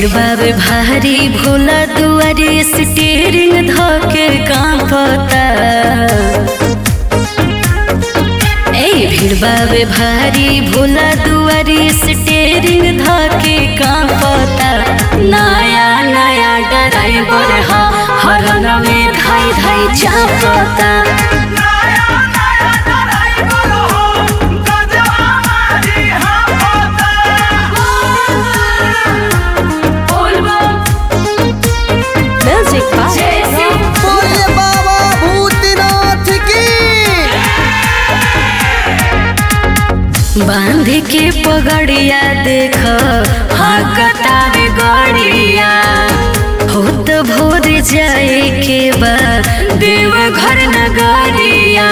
भीड़ बाबे भारी भोला दुआरी स्टीयरिंग धके कांपता ए भीड़ बाबे भारी भोला दुआरी स्टीयरिंग धके कांपता नया नया ड्राइवर हा हरन में धाई धाई चापता म्यूजिक बोले बाबा भूतनाथ की बांध के पगड़िया देख हाँ कतावे गड़िया होत भोर जाए के बा देव घर नगरिया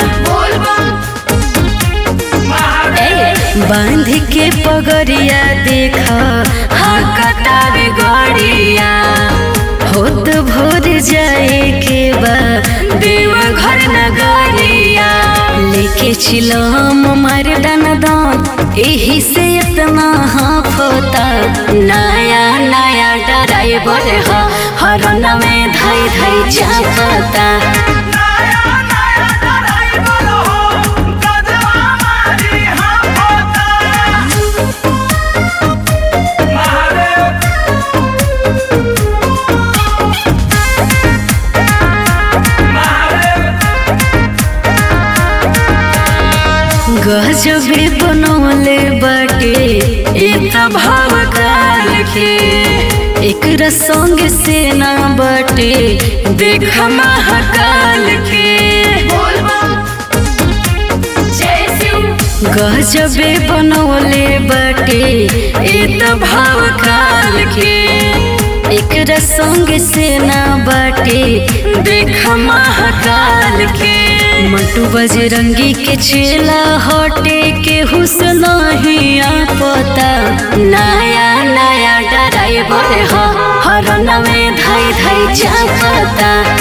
ए, बांध के पगड़िया देख हाँ कतावे गड़िया होत भोर जाए के बा देव घर नगरिया लेके चिलम मार डन दान एही से इतना हाफता नया नया ड्राइवर हा हरन में धाई धाई चापता गजबे बनौले बाटे एक भाव काल के एकरा संग से ना बाटे देख महाकाल के गजबे बनौले बाटे एक भाव काल के एकरा संग से ना बाटे देख महाकाल के मंटू बजरंगी के चेला हटे के हुसन ही पता नया नया ड्राइवर हा हरन में धाई धाई चापता